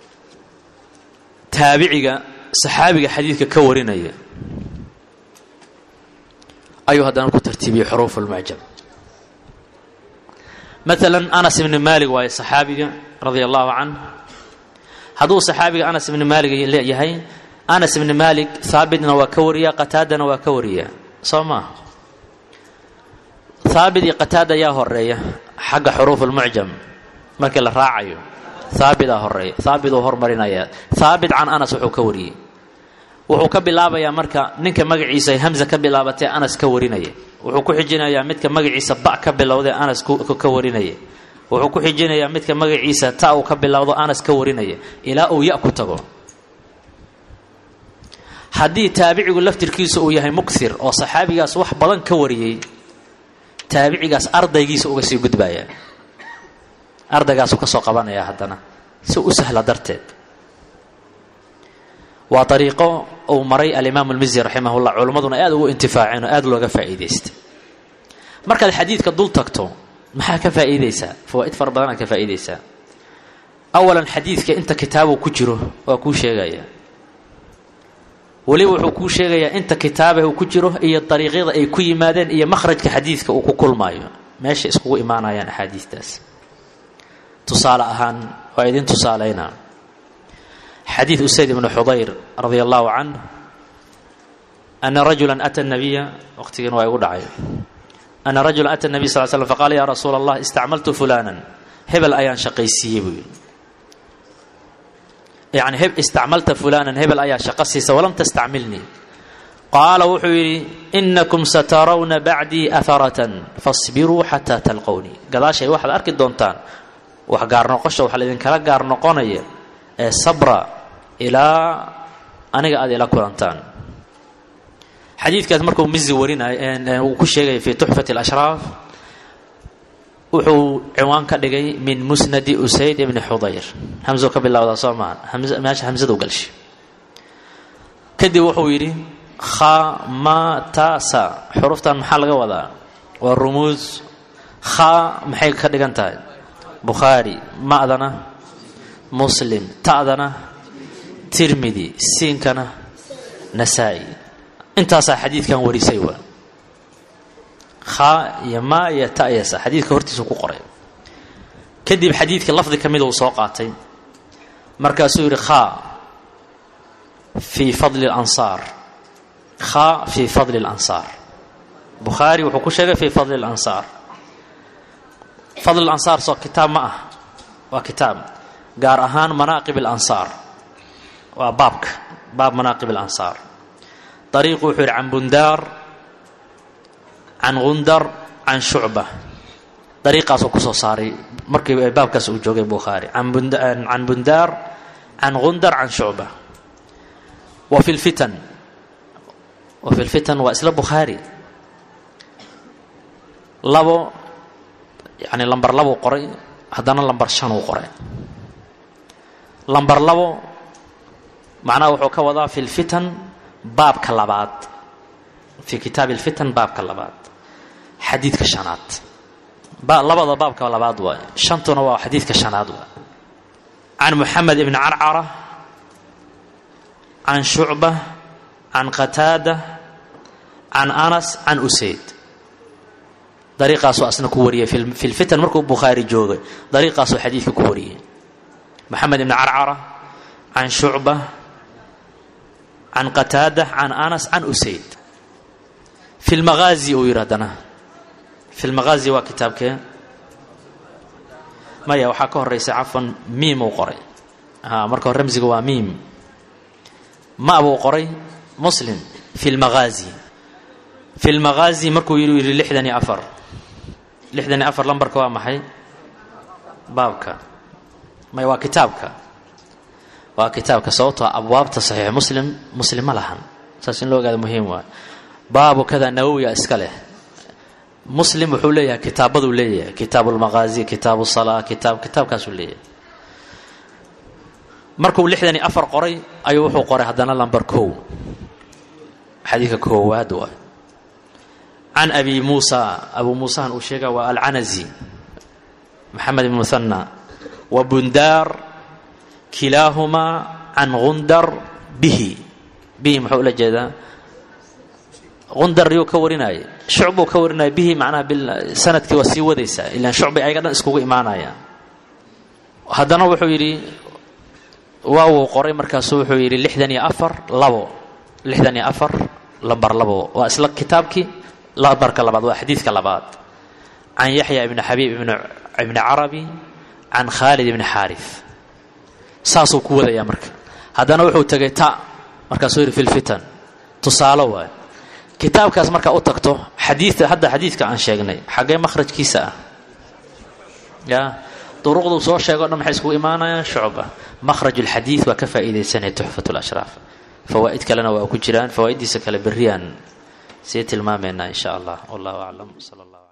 taabiciga saxaabiga xadiidka ka warinaya ayuu haddana ku tartiibiyey xuruuf lmucjam maalan anas ibni maalik waaye saxaabiga radia allahu canh hadduu saxaabiga anas ibni maalik yahay anas ibni maalik haabitna waa ka wariya qataadana waa ka wariya soo maa haabit iyo qataada yaa horeeya xagga xuruuf lmucjam markii la raacayo haabitaa horeeya haabit uu hormarinaya haabit can anas wuxuu ka wariyey wuxuu ka bilaabayaa marka ninka magaciisa ay hamza ka bilaabatee anas ka warinaya wuxuu ku xijinayaa midka magaciisa ba ka bilowdee anas ka warinaya wuxuu ku xijinayaa midka magaciisa ta uu ka bilowdo anas ka warinaya ilaa uu ya ku tago haddii taabicigu laftirkiisa uu yahay mukthir oo saxaabigaas wax badan ka wariyey taabicigaas ardaygiisa uga sii gudbaya ardaygaasuu ka soo qabanaya haddana si u sahla darteed waa ariiqo uu maray alimaamu lmizi raximah llah culimmaduna aad ugu intifaaceen oo aad looga faa'iidaystay markaad xadiidka dul tagto maxaa ka faa'iidaysaa fawaa'id fara badanaad ka faa'iidaysaa awalan xadiidka inta kitaabuu ku jiro waa kuu sheegaya weliba wuxuu kuu sheegayaa inta kitaabe uu ku jiro iyo dariiqyada ay ku yimaadeen iyo makhrajka xadiidka uu ku kulmaayo meesha iskugu imaanayaan axaadiistaas tusaale ahaan waa idin tusaalaynaa xadiid usayd ibnu xudayr radia allahu canh ana rajula ata nabiya waqtigiina waa igu dhacay ana rajula ata nabiy sal slam faqaala ya rasuula allah istacmaltu fulanan hebel ayaan shaqaysiiyey buu yidhi yani istacmalta fulanan hebel ayaa shaqo siisa walam tastacmilnii qaala wuxuu yidhi inakum satarawna bacdii aharatan fasbiruu xataa talqownii gadaashay waxaad arki doontaan wax gaarnoqosha waxa laidinkala gaar noqonaya ee sabra ilaa aniga aad ila kulantaan xadiidkaas markuu mizi warinay uu ku sheegaya fi tuxfati alashraaf wuxuu ciwaan ka dhigay min musnadi usayd ibni xudayr hamso ka bilowdaa soo maaha meesha hamsadu galshay kadib wuxuu yidhi khamatasa xuruftan maxaa laga wadaa waa rumuus kha maxay ka dhigan tahay bukhaari ma'dana muslim ta'dana tirmidi siinkana nasaa-i intaasaa xadiidkan warisay waa kha iyo maa iyo ta'yasa xadiidka hortiisu ku qoray kadib xadiidka lafdi ka mid uu soo qaatay markaasuu yidhi kha fii fadli اlansaar kha fii fadli اlansaar bukhaari wuxuu ku sheegay fii fadli اlansaar fadl ansaar soo kitaab ma ah waa kitaab gaar ahaan manaaqib اlansaar waa baabka baab manaaqib اlansaar ariiqu wuxuu yidhi can bundaar can gundar can shucba dariiqaasuu kusoo saaray markii baabkaas uu joogay bukhaari can bundaar can gundar can shucba wa fi lfitan wa fi lfitan waa isla bukhaari labo yani lambar labuu qoray haddana lambar shan uu qoray lambar labo macnaha wuxuu ka wadaa fi lfitan baabka labaad fii kitaabi alfitan baabka labaad xadiidka shanaad labada baabka labaad waay shantuna waa xadiidka shanaad waay can muxamed ibni carcara can shucba can qataada can anas can usayd dariiqaasuu asna ku wariyay fi lfitan markuu bukhaari joogay dariiqaasuu xadiidka ku wariyey moxamed ibni carcara can shucba can qataada can anas can usayd fi lmaqaazi uu yidhi haddana fi lmaqaazi waa kitaabkee maya waxaa ka horeysa cafan miim uu qoray marka hore ramsiga waa miim ma buu qoray muslim fi lmaqaazi fi lmaqaazi markuu yidhi yidhi lixdan iyo afar lixdan iyo afar lambarka waa maxay baabka may waa kitaabka waa kitaabka sababtoo abwaabta saxiix muslim muslim ma lahan saas in loo ogaada muhiim waay baabu kada nawowiya iska leh muslim wuxuu leeyahay kitaabaduu leeyahay kitaabu lmaqaazi kitaabu salaa kitaab kitaabkaasuu leeyahay markuu lixdan iyo afar qoray ayuu wuxuu qoray haddana lambar kow xadiidka koowaad waay can abi muusa abu muusahan uu sheega waa alcanazi maxamed ibn muhana wa bundaar kilaahumaa can gundar bihi bihi muxuu ula jeedaa gundar yuu ka warinaya shucbuu ka warinaya bihi macnaha sanadkii waa sii wadaysaa ilaan shucbay ayaga dhan iskugu imaanayaan haddana wuxuu yidhi waa wuu qoray markaasu wuxuu yidhi lixdan iyo afar labo lixdan iyo afar lambar labo waa isla kitaabkii lambarka labaad waa xadiidka labaad can yaxya ibni xabiib ibni carabi can khaalid ibni xaarif saasuu ku wadayaa marka haddana wuxuu tegay ta markaasuu yidhi fi lfitan tusaalo waay kitaabkaas markaa u tagto xadiida hadda xadiidka aan sheegnay xaggee makhrajkiisa ah ya duruqduu soo sheego o dhan maxay iskugu imaanayaan shucba makhraj ulxadiid waa ka faa'iidaysanaya tuxfat lashraaf fawaa'id kalena waa ku jiraan fawaa'iddiisa kale berriyaan sii tilmaamaynaa in sha allah wallahu aclam sala allah